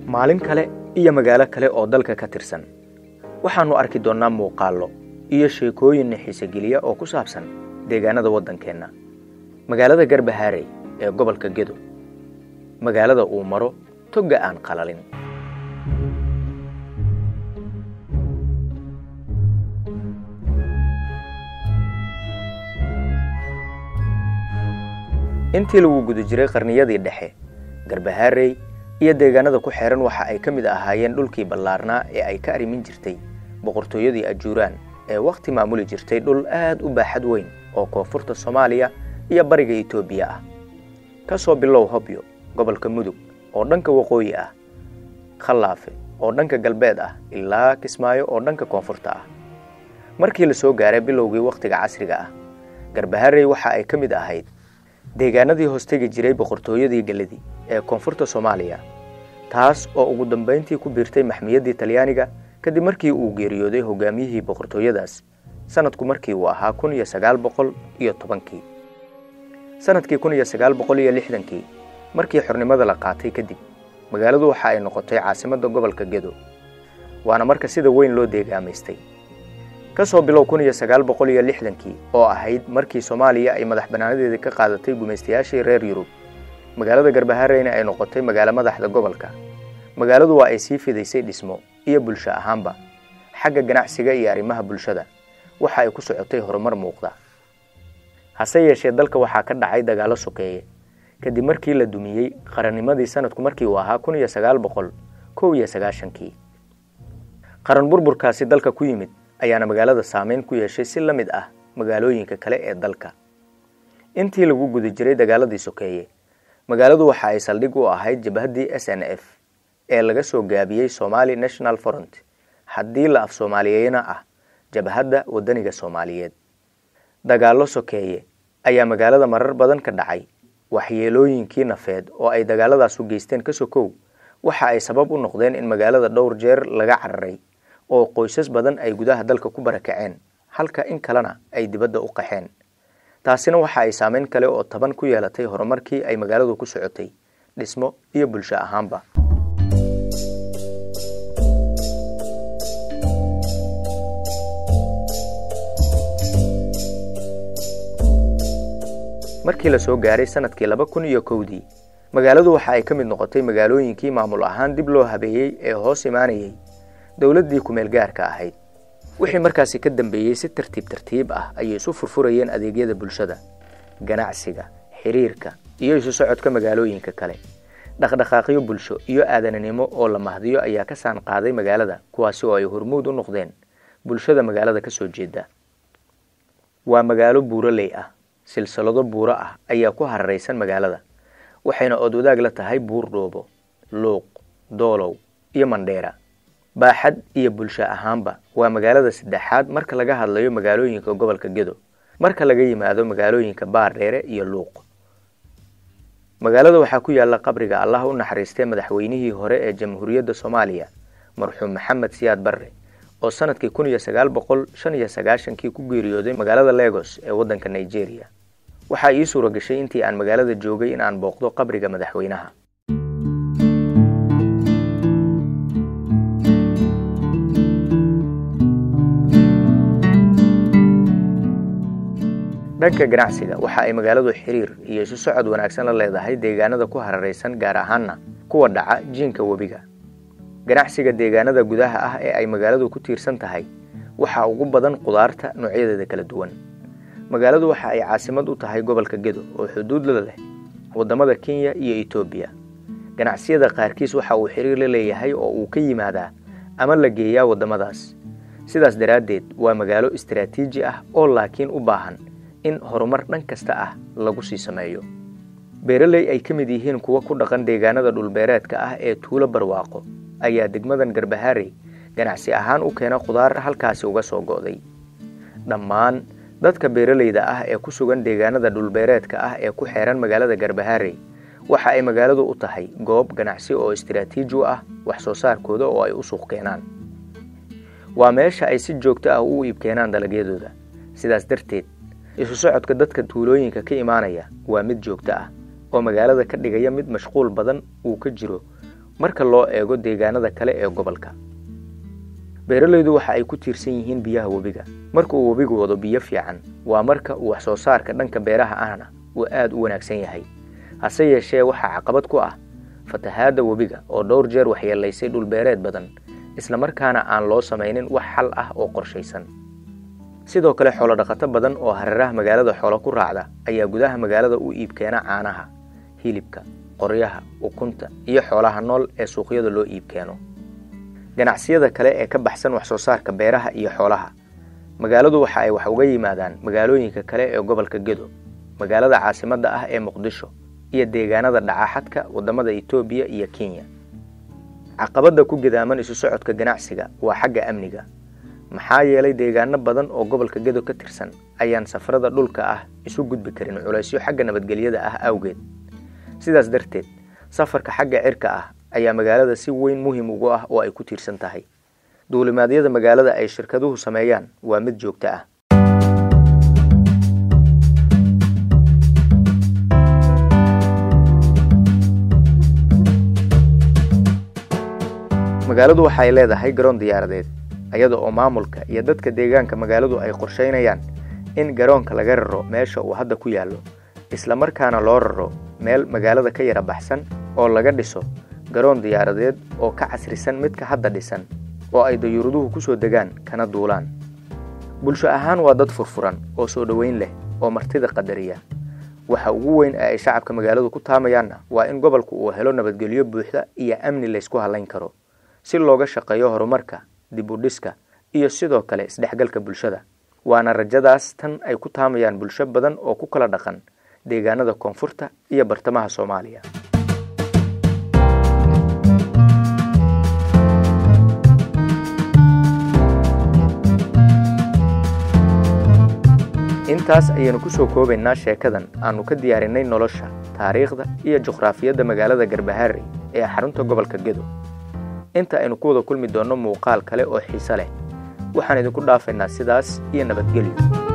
maalin kale iyo magaalo kale oo dalka ka tirsan waxaannu arki doonnaa muuqaallo iyo sheekooyin xiisogeliya oo ku saabsan deegaanada waddankeenna magaalada garbahaarey ee gobolka gedo magaalada uu maro togga aan qalalin intii lagu guda jiray qarniyadii dhexe garbahaarey iyo deegaanada ku xeehan waxa ay ka mid ahaayeen dhulkii ballaarnaa ee ay ka arrimin jirtay boqortooyadii ajuuraan ee wakhti maamuli jirtay dhul aad u baaxad weyn oo koonfurta soomaaliya iyo bariga etoobiya ah ka soo bilow hobyo gobolka mudug oo dhanka waqooyi ah khallaafe oo dhanka galbeed ah ilaa kismaayo oo dhanka koonfurta ah markii la soo gaaray bilowgii wakhtiga casriga ah garbaharey waxa ay ka mid ahayd deegaanadii hoostegi jiray boqortooyadii galadi ee koonfurta soomaaliya taas oo ugu dambayntii ku biirtay maxmiyaddii talyaaniga kadib markii uu geeriyooday hogaamiyihii boqortooyadaas sanadku markii uu ahaa kun iyo sagaal boqol iyo tobankii sanadkii kun iyo sagaal boqol iyo lixdankii markii xornimada la qaatay kadib magaaladu waxa ay noqotay caasimadda gobolka gedo waana marka sida weyn loo deegaamaystay ka soo bilow kun iyo sagaal boqol iyo lixdankii oo ahayd markii soomaaliya ay madax bannaanadeedii ka qaadatay gumaystayaashii reer yurub magaalada garbahareyna ay noqotay magaalo madaxda gobolka magaaladu waa ay sii fidaysay dhismo iyo bulsho ahaanba xagga ganacsiga iyo arrimaha bulshada waxa ay ku socotay horumar muuqda hase yeeshee dalka waxaa ka dhacay dagaallo sokeeye kadib markii la dumiyey qarannimadii sanadku markii uu ahaa kun iyo sagaal boqol kow iyo sagaashankii qaran burburkaasi dalka ku yimid ayaana magaalada saameyn ku yeeshay si la mid ah magaalooyinka kale ee dalka intii lagu guda jiray dagaaladii sokeeye magaaladu waxa ay saldhig u ahayd jabhaddii s n f ee laga soo gaabiyey somali national front haddii la af soomaaliyeena ah jabhadda waddaniga soomaaliyeed dagaallo sokeeye ayaa magaalada marar badan ka dhacay waxyeelooyinkii nafeed oo ay dagaaladaas u geysteen ka sokow waxa ay sabab u noqdeen in magaalada dhowr jeer laga cararay oo qoysas badan ay gudaha dalka ku barakaceen halka in kalena ay dibadda u qaxeen taasina waxa ay saameyn kale oo taban ku yeelatay horumarkii ay magaaladu ku socotay dhismo iyo bulsho ahaanba markii la soo gaaray sanadkii laba kun iyo kowdii magaaladu waxa ay ka mid noqotay magaalooyinkii maamul ahaan dib loo habeeyey ee hoos imaanayay dowladdii kumeel gaarka ahayd wixii markaasi ka dambeeyey si tartiib tartiib ah ayay isu furfurayeen adeegyada bulshada ganacsiga xiriirka iyo isu socodka magaalooyinka kale dhaqdhaqaaqyo bulsho iyo aadananimo oo la mahdiyo ayaa ka saan qaaday magaalada kuwaasi oo ay hormuud u noqdeen bulshada magaalada ka soo jeeda waa magaalo buuroley ah silsilado buuro ah ayaa ku hararaysan magaalada waxayna ood wadaag la tahay buur dhoobo luuq doolow iyo mandheera baaxad iyo bulsho ahaanba waa magaalada saddexaad marka laga hadlayo magaalooyinka gobolka gedo marka laga yimaado magaalooyinka baardheere iyo luuq magaalada waxaa ku yaalla qabriga allah u naxariistay madaxweynihii hore ee jamhuuriyadda soomaaliya marxuum maxamed siyaad barre oo sanadkii kun iyo sagaal boqol shan iyo sagaashankii ku geeriyooday magaalada legos ee waddanka nigeria waxaa ii suura gashay intii aan magaalada joogay in aan booqdo qabriga madaxweynaha dhanka ganacsiga waxa ay magaaladu xiriir iyo isu socod wanaagsan la leedahay deegaanada ku hararaysan gaar ahaanna kuwa dhaca jiinka webiga ganacsiga deegaanada gudaha ah ee ay magaaladu ku tiirsan tahay waxaa ugu badan qudaarta noocyadeeda kala duwan magaaladu waxa ay caasimad u tahay gobolka gedo oo xuduud la leh waddamada kenya iyo etoobiya ganacsiyada qaarkiis waxa uu xiriir la leeyahay oo uu ka yimaadaa ama la geeyaa waddamadaas sidaas daraaddeed waa magaalo istaraatiiji ah oo laakiin u baahan in horumar dhan kasta ah lagu sii sameeyo beeraley ay ka mid yihiin kuwa ku dhaqan deegaanada dhulbeereedka ah ee tuulo barwaaqo ayaa degmadan garbaharey ganacsi ahaan u keena khudaar halkaasi uga soo go'day dhammaan dadka beeraleyda ah ee ku sugan deegaanada dhulbeereedka ah ee ku xeehan magaalada garbaharey waxa ay magaaladu u tahay goob ganacsi oo istaraatiiji u ah wax soo saarkooda oo ay u suuq keenaan waa meesha ay si joogto ah u iib keenaan dalagyadooda sidaas darteed isu socodka dadka tuulooyinka ka imaanaya waa mid joogto ah oo magaalada ka dhigaya mid mashquul badan uu ka jiro marka loo eego deegaanada kale ee gobolka beeralaydu waxa ay ku tiirsan yihiin biyaha webiga marka uu webigu wado biyo fiican waa marka uu wax soo saarka dhanka beeraha ahna uu aada u wanaagsan yahay hase yeeshee waxaa caqabad ku ah fatahaadda webiga oo dhowr jeer waxyeelaysay dhulbeereed badan islamarkaana aan loo samaynin wax xal ah oo qorshaysan sidoo kale xoolo dhaqato badan oo hareeraha magaalada xoolo ku raacda ayaa gudaha magaalada u iibkeena caanaha hilibka qoryaha ukunta iyo xoolaha nool ee suuqyada loo iibkeeno ganacsiyada kale ee ka baxsan wax soo saarka beeraha iyo xoolaha magaaladu waxa ay wax uga yimaadaan magaalooyinka kale ee gobolka gedo magaalada caasimadda ah ee muqdisho iyo deegaanada dhacaxadka waddamada etoobiya iyo kenya caqabadda ku gidaaman isu socodka ganacsiga waa xagga amniga maxaa yeelay deegaano badan oo gobolka gedo ka tirsan ayaan safarada dhulka ah isu gudbi karin culaysyo xagga nabadgelyada ah awgeed sidaas darteed safarka xagga cirka ah ayaa magaalada si weyn muhim ugu ah oo ay ku tiirsan tahay duulimaadyada magaalada ay shirkaduhu sameeyaan waa mid joogto ah magaaladu waxay leedahay garoon diyaaradeed iyada oo maamulka iyo dadka deegaanka magaaladu ay qorshaynayaan in garoonka laga raro meesha uu hadda ku yaallo islamarkaana loo raro meel magaalada ka yara baxsan oo laga dhiso garoon diyaaradeed oo ka casrisan midka hadda dhisan oo ay dayuuraduhu ku soo degaan kana duulaan bulsho ahaan waa dad furfuran oo soo dhoweyn leh oo martida qadariya waxa ugu weyn ee ay shacabka magaaladu ku taamayaanna waa in gobolku uu helo nabadgelyo buuxda iyo amni laysku hallayn karo si looga shaqeeyo horumarka dib u dhiska iyo sidoo kale isdhexgalka bulshada waana rajadaas tan ay ku taamayaan bulsho badan oo ku kala dhaqan deegaanada koonfurta iyo bartamaha soomaaliya intaas ayaynu ku soo koobaynaa sheekadan aanu ka diyaarinay nolosha taariikhda iyo juqraafiyadda magaalada garbaharey ee xarunta gobolka gedo inta aynu ku wada kulmi doonno muuqaal kale oo xiise leh waxaan idinku dhaafaynaa sidaas iyo nabadgelyo